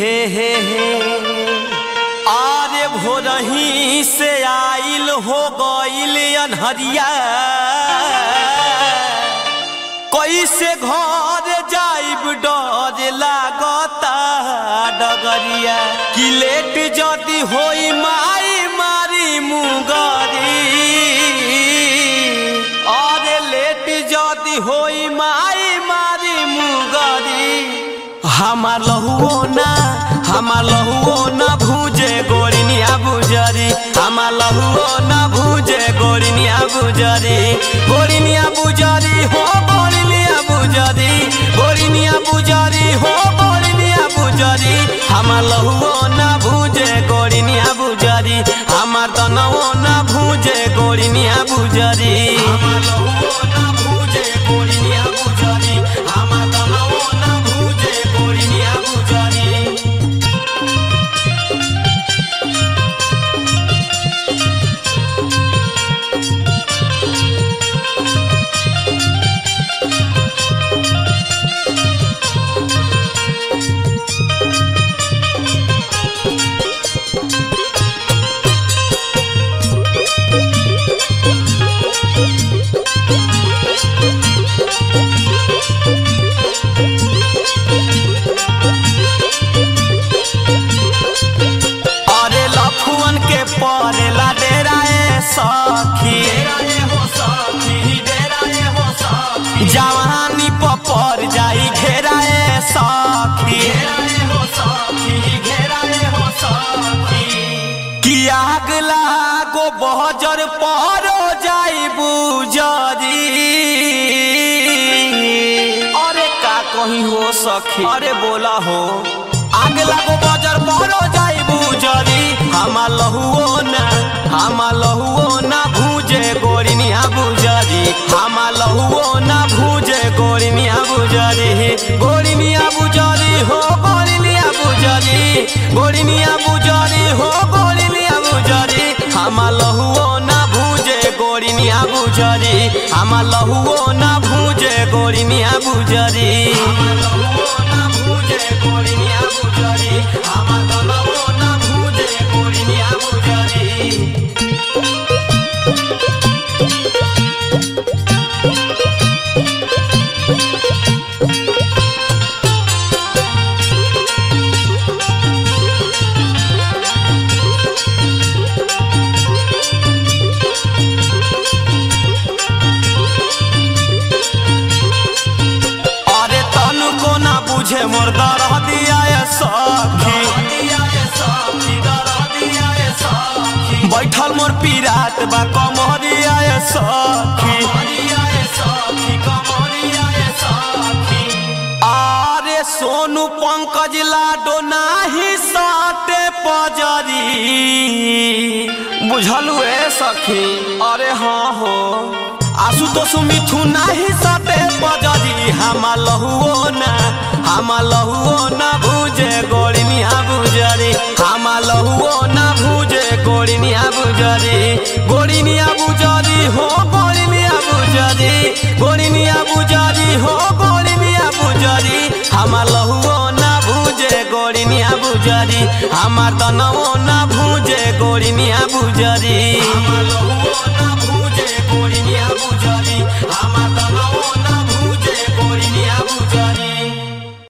हे हे हे आरे भोरही से आइल हो गइल अनहरिया कैसे घर जाइब डर लागता डगरिया कि लेट जदी होई माई मारी मुगरी अरे लेट जदी होई माई मारी मुगरी हमार लहुओ ना हमार लहुओ ना भूजे गोरिनिया बुजरी हमार लहुओ ना भूजे गोरिनिया बुजरी गोरिनिया बुजरी हो गोरिनिया बुजरी गोरिनिया बुजरी हो गोरिनिया बुजरी हमार लहुओ ना भूजे गोरिनिया बुजरी हमार तनवो ना भूजे गोरिनिया बुजरी हमार लहुओ ना भूजे गोरिनिया बुजरी हमार तनवो ना भूजे गोरिनिया बुजरी अरे लखुअन के परेला डेराए सखी जवानी पर जाई घेराए सखी कि आग लागो बहजर परो जाई बुजरी अरे का कहीं हो सखी अरे बोला हो आग लागो बजर परो जाई बुजरी हमा लहुओ ना हमा लहुओ ना भूजे गोरिनिया बुजरी हमा लहुओ ना भूजे गोरिनिया बुजरी गोरिनिया बुजरी हो गोरिनिया बुजरी गोरिनिया बुजरी हो गोरिनिया बुजरी हमा लहुओ ना भूजे गोरिनिया बुजरी हमा लहुओ ना भूजे गोरिनिया बुजरी हमा लहुओ ना भूजे गोरिनिया बुजरी हमा लहुओ ना भूजे गोरिनिया बुजरी अरे तनु को ना बुझे मोर दरह दिया ये सखी बैठल मोर पीरात बा कमरिया ये सखी अरे सोनू पंकज लाडो नाही साटे पजरी बुझलू ए सखी अरे हाँ हो आसु तो सुमिथु नाही साटे पजरी हमा लहुओ ना हमा लहुओ ना भूजे गोड़िनिया बुजरी हमा लहुओ ना भूजे गोड़िनिया बुजरी गोड़िनिया बुजरी हो गोड़िनिया बुजरी गोड़िनिया बुजरी हो गोड़िनिया बुजरी हमा लहुओ ना भूजे गोड़िनिया बुजरी हमार तनवो ना भूजे गोड़िनिया बुजरी हमा